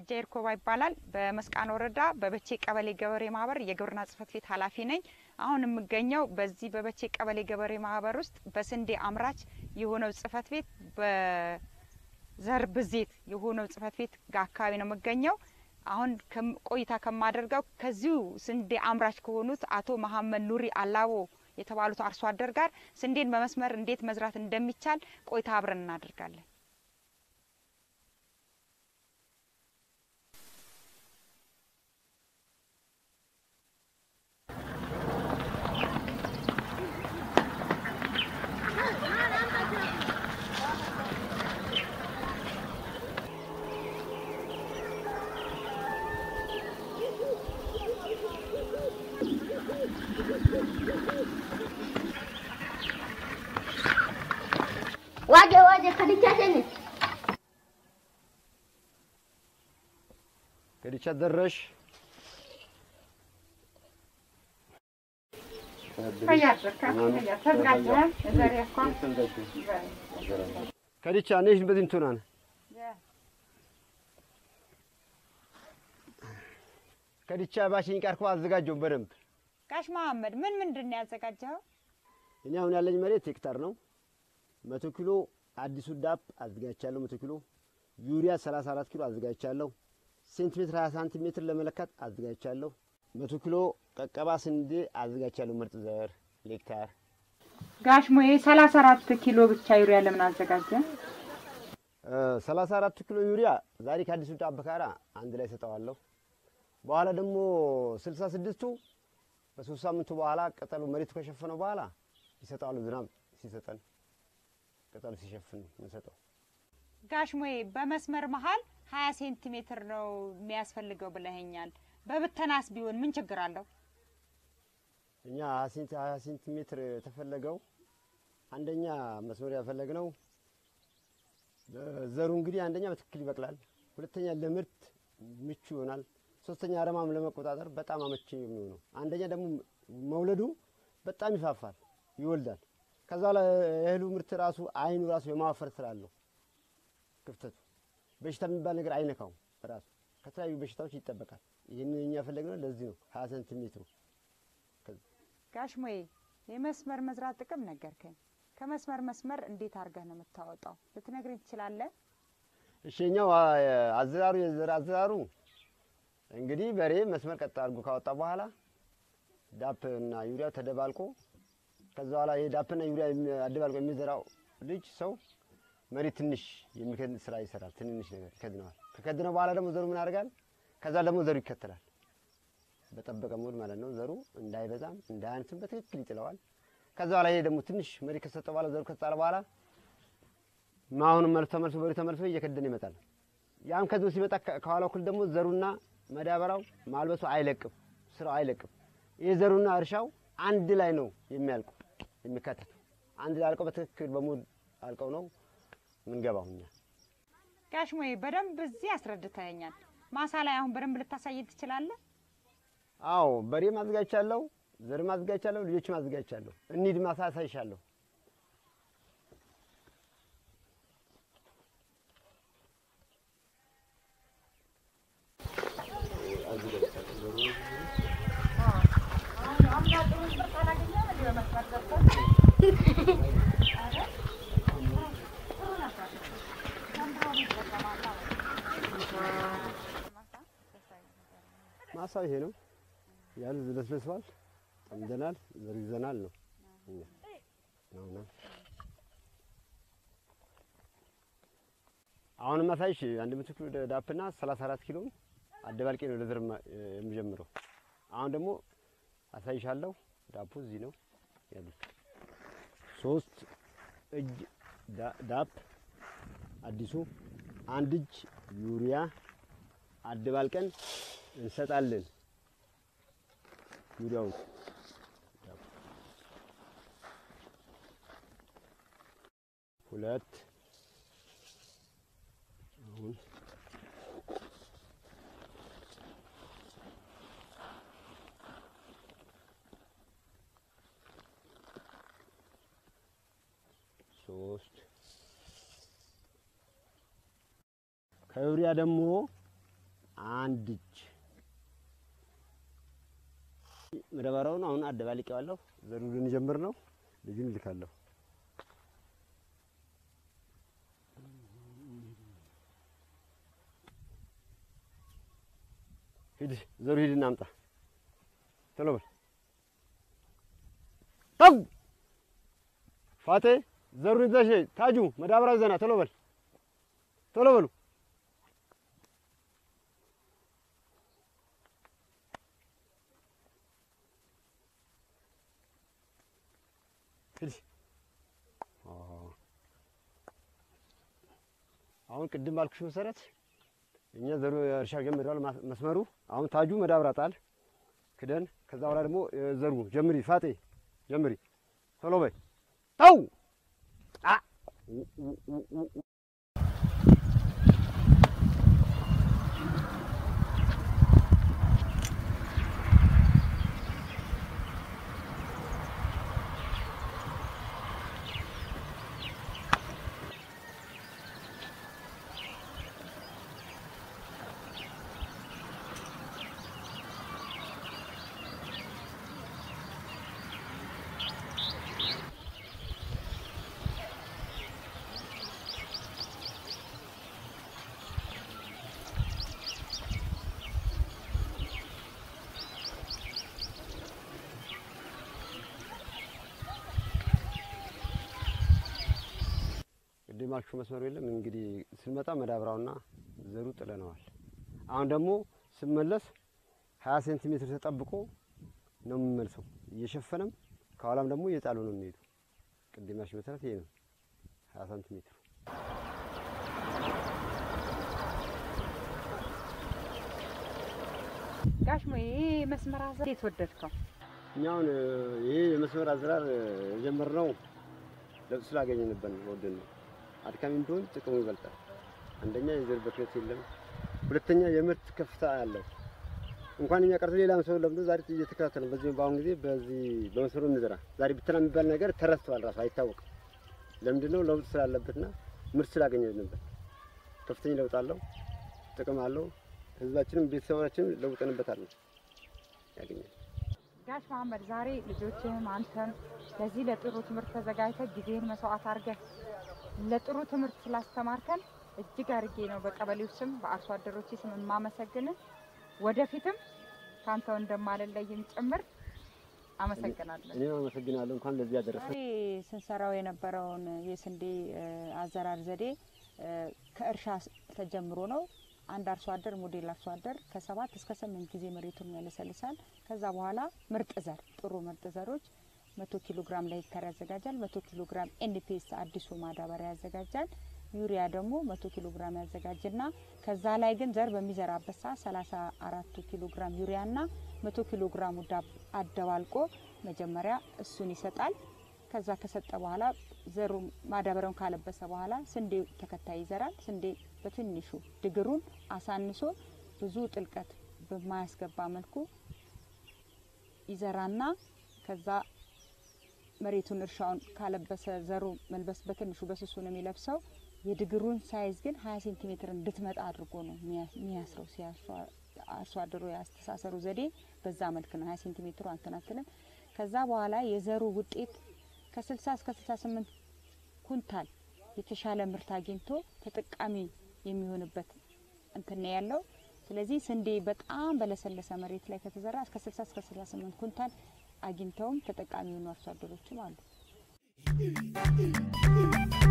አብጃ ይርኮባ ይባላል። በመስቃን ወረዳ በበቼ ቀበሌ ገበሬ ማህበር የግብርና ጽህፈት ቤት ኃላፊ ነኝ። አሁን የምገኘው በዚህ በበቼ ቀበሌ ገበሬ ማህበር ውስጥ በስንዴ አምራች የሆነው ጽህፈት ቤት በዘር ብዜት የሆነው ጽህፈት ቤት ጋር አካባቢ ነው የምገኘው። አሁን ቆይታ ከማደርገው ከዚሁ ስንዴ አምራች ከሆኑት አቶ መሀመድ ኑሪ አላቦ የተባሉት አርሶ አደር ጋር ስንዴን በመስመር እንዴት መዝራት እንደሚቻል ቆይታ አብረን እናደርጋለን። Waje waje kadicha sini. ከዲቻ ደረሽ ከዲቻ ነሽ በዚህ እንትናን ከዲቻ ባሽኝ ቃርኮ አዘጋጀው በደንብ ጋሽ መሀመድ ምን ምንድን ነው ያዘጋጀኸው? እኔ አሁን ያለኝ መሬት ሄክታር ነው። መቶ ኪሎ አዲሱ ዳፕ አዘጋጅቻለሁ። መቶ ኪሎ ዩሪያ 34 ኪሎ አዘጋጅቻለሁ። ሴንቲሜትር 20 ሳንቲሜትር ለመለካት አዘጋጅቻለሁ። መቶ ኪሎ ቀቀባ ስንዴ አዘጋጅቻለሁ። ምርጥ ዘር ሄክታር ጋሽ ሞዬ ሰላሳ አራት ኪሎ ብቻ ዩሪያ ለምን አዘጋጀ? ሰላሳ አራት ኪሎ ዩሪያ ዛሬ ከአዲሱ ዳፕ ጋራ አንድ ላይ ሰጠዋለሁ። በኋላ ደግሞ ስልሳ ስድስቱ በሶስት ሳምንቱ በኋላ ቅጠሉ መሬቱ ከሸፈነው በኋላ ይሰጠዋሉ። ዝናብ ሲሰጠን ቅጠሉ ሲሸፍን የምንሰጠው ጋሽ ሞዬ በመስመር መሀል ሀያ ሴንቲሜትር ነው የሚያስፈልገው ብለኸኛል። በብተናስ ቢሆን ምን ችግር አለው? እኛ ሀያ ሴንቲሜትር የተፈለገው አንደኛ መስመር ያፈለግነው ዘሩ እንግዲህ አንደኛ በትክክል ይበቅላል፣ ሁለተኛ ለምርት ምቹ ይሆናል፣ ሶስተኛ አረማም ለመቆጣጠር በጣም አመቺ የሚሆነው አንደኛ ደግሞ መውለዱ በጣም ይፋፋል፣ ይወልዳል። ከዛ ላይ የእህሉ ምርት ራሱ አይኑ ራሱ የማዋፈር ስራ አለው። ክፍተቱ በሽታ የሚባል ነገር አይነካውም። ራሱ ከተለያዩ በሽታዎች ይጠበቃል። ይህንን እኛ የፈለግነው ለዚህ ነው ሀያ ሴንቲሜትሩ ጋሽ ሞዬ የመስመር መዝራት ጥቅም ነገርከኝ። ከመስመር መስመር እንዴት አድርገህ ነው የምታወጣው? ልትነግረኝ ትችላለህ? እሺኛው አዘራሩ የዘር አዘራሩ እንግዲህ በሬ መስመር ቀጥ አድርጎ ካወጣ በኋላ ዳፕ እና ዩሪያው ተደባልቆ ከዛ በኋላ ይሄ ዳፕና ዩሪያ አደባልቆ የሚዘራው ልጅ ሰው መሬት ትንሽ የሚከድን ስራ ይሰራል። ትንንሽ ነገር ይከድነዋል። ከከድነው በኋላ ደግሞ ዘሩ ምን ያደርጋል? ከዛ ደግሞ ዘሩ ይከተላል። በጠበቀ ሞድ ማለት ነው። ዘሩ እንዳይበዛም እንዳያንስም በትክክል ይጥለዋል። ከዛ በኋላ ይሄ ደግሞ ትንሽ መሬት ከሰጠ በኋላ ዘሩ ከተጣለ በኋላ አሁንም መልሶ ተመልሶ በሬ ተመልሶ እየከደነ ይመጣል። ያም ከዚህ ሲመጣ ከኋላ በኩል ደግሞ ዘሩና መዳበራው ማልበሱ አይለቅም፣ ስራው አይለቅም። ይሄ ዘሩና እርሻው አንድ ላይ ነው የሚያልቁ የሚካተቱ አንድ ላይ አልቀው በትክክል በሙድ አልቀው ነው ምንገባው እኛ። ጋሽ ሞዬ በደንብ እዚህ አስረድተኸኛል። ማሳ ላይ አሁን በደንብ ልታሳየን ትችላለህ? አዎ በሬ ማዘጋጅቻለሁ፣ ዘር ማዘጋጅቻለሁ፣ ልጆች ማዘጋጅቻለሁ። እንሂድ ማሳ አሳይሻለሁ። ማሳው ይሄ ነው ያሉ ለስለስባል ጠምደናል፣ ዘር ይዘናል ነው እኛ ነውና አሁን ማሳይሽ አንድ መቶ ኪሎ ዳፕና 34 ኪሎ አደባልቄ ነው ለዘር የምጀምረው። አሁን ደግሞ አሳይሻለሁ። ዳፑ እዚህ ነው ያሉት ሶስት እጅ ዳፕ አዲሱ አንድ እጅ ዩሪያ አደባልቀን እንሰጣለን። ዩሪያውን ሁለት አሁን ሶስት ከዩሪያ ደግሞ አንድ እጅ መዳበሪያውን አሁን አደባልቄዋለሁ። ዘሩ ልንጀምር ነው። ልጁን እልካለሁ። ሂድ ዘሩ ሂድና አምጣ። ቶሎ በል ተው ፋቴ ዘሩን ይዘሽ ነይ። ታጁ መዳበሪያ ይዘና ቶሎ በል ቶሎ በሉ። ሂድ። አሁን ቅድም ባልኩሽ መሰረት እኛ ዘሩ እርሻ ጀምረዋል። መስመሩ አሁን ታጁ መዳበሪያ ጣል ክደን፣ ከዛ በኋላ ደግሞ ዘሩ ጀምሪ። ፋጤ ጀምሪ፣ ቶሎ በይ። ተው አ ቅድም ያልኩሽ መስመሩ የለም እንግዲህ ስንመጣ መዳበሪያውና ዘሩ ጥለነዋል። አሁን ደግሞ ስመለስ ሀያ ሴንቲሜትር ተጠብቆ ነው የምመልሰው እየሸፈነም ከኋላም ደግሞ እየጣሉ ነው የሚሄዱ። ቅድም ያልኩሽ መሰረት ይሄ ነው ሀያ ሴንቲሜትሩ። ጋሽ ሞ ይሄ መስመር አዘር እንዴት ወደድከው? እኛውን ይሄ የመስመር አዝራር የጀመርነው ለውጥ ስላገኘንበት ነው። ወደን ነው አድካሚ ቢሆን ጥቅሙ ይበልጣል። አንደኛ የዘር ብክነት የለም፣ ሁለተኛ የምርት ከፍታ አለው። እንኳን እኛ ቀርቶ ሌላም ሰው ለምዶ ዛሬ እየተከታተለ በዚህ በአሁን ጊዜ በዚህ በመስመሩ እንዘራ ዛሬ ብተና የሚባል ነገር ተረስተዋል፣ ራሱ አይታወቅም። ለምንድን ነው? ለውጥ ስላለበትና ምርት ስላገኘንበት ከፍተኛ ለውጥ አለው፣ ጥቅም አለው። ህዝባችንም ቤተሰባችንም ለውጠንበታል ነው ያገኛል። ጋሽ መሀመድ ዛሬ ልጆችህም አንተም ለዚህ ለጥሩ ትምህርት ተዘጋጅተህ ጊዜህን መስዋዕት አድርገህ ለጥሩ ትምህርት ስላስተማርከን እጅግ አድርጌ ነው በቀበሌው ስም በአርሶ አደሮች ስም የማመሰግንህ። ወደፊትም ካንተው እንደማልለይም ጭምር አመሰግናለሁ። እኔም አመሰግናለሁ። እንኳን ለዚህ ያደረሰ ዛሬ ስንሰራው የነበረውን የስንዴ አዘራር ዘዴ ከእርሻ ተጀምሮ ነው። አንድ አርሶ አደር ሞዴል አርሶ አደር ከሰባት እስከ ስምንት ጊዜ መሬቱን ያለሰልሳል። ከዛ በኋላ ምርጥ ዘር ጥሩ ምርጥ ዘሮች መቶ ኪሎ ግራም ለሄክታር ያዘጋጃል። መቶ ኪሎ ግራም ኤንፒኤስ አዲሱ ማዳበሪያ ያዘጋጃል። ዩሪያ ደግሞ መቶ ኪሎ ግራም ያዘጋጅና ከዛ ላይ ግን ዘር በሚዘራበት ሰዓት ሰላሳ አራቱ ኪሎ ግራም ዩሪያና መቶ ኪሎ ግራሙ ዳብ አደባልቆ መጀመሪያ እሱን ይሰጣል። ከዛ ከሰጠ በኋላ ዘሩ ማዳበሪያውን ካለበሰ በኋላ ስንዴ ተከታይ ይዘራል። ስንዴ በትንሹ ድግሩን አሳንሶ ብዙ ጥልቀት በማያስገባ መልኩ ይዘራና ከዛ መሬቱን እርሻውን ካለበሰ ዘሩ መልበስ በትንሹ በስሱ ነው የሚለብሰው። የድግሩን ሳይዝ ግን ሀያ ሴንቲሜትር እንድትመጣ አድርጎ ነው የሚያስረው። አርሶ አደሩ የአስተሳሰሩ ዘዴ በዛ መልክ ነው። ሀያ ሴንቲሜትሩ አንትናትልም። ከዛ በኋላ የዘሩ ውጤት ከስልሳ እስከ ስልሳ ስምንት ኩንታል የተሻለ ምርት አግኝቶ ተጠቃሚ የሚሆንበት እንትን ነው ያለው። ስለዚህ ስንዴ በጣም በለሰለሰ መሬት ላይ ከተዘራ እስከ ስልሳ እስከ ስልሳ ስምንት ኩንታል አግኝተውም ተጠቃሚ የሆኑ አርሶ አደሮችም አሉ።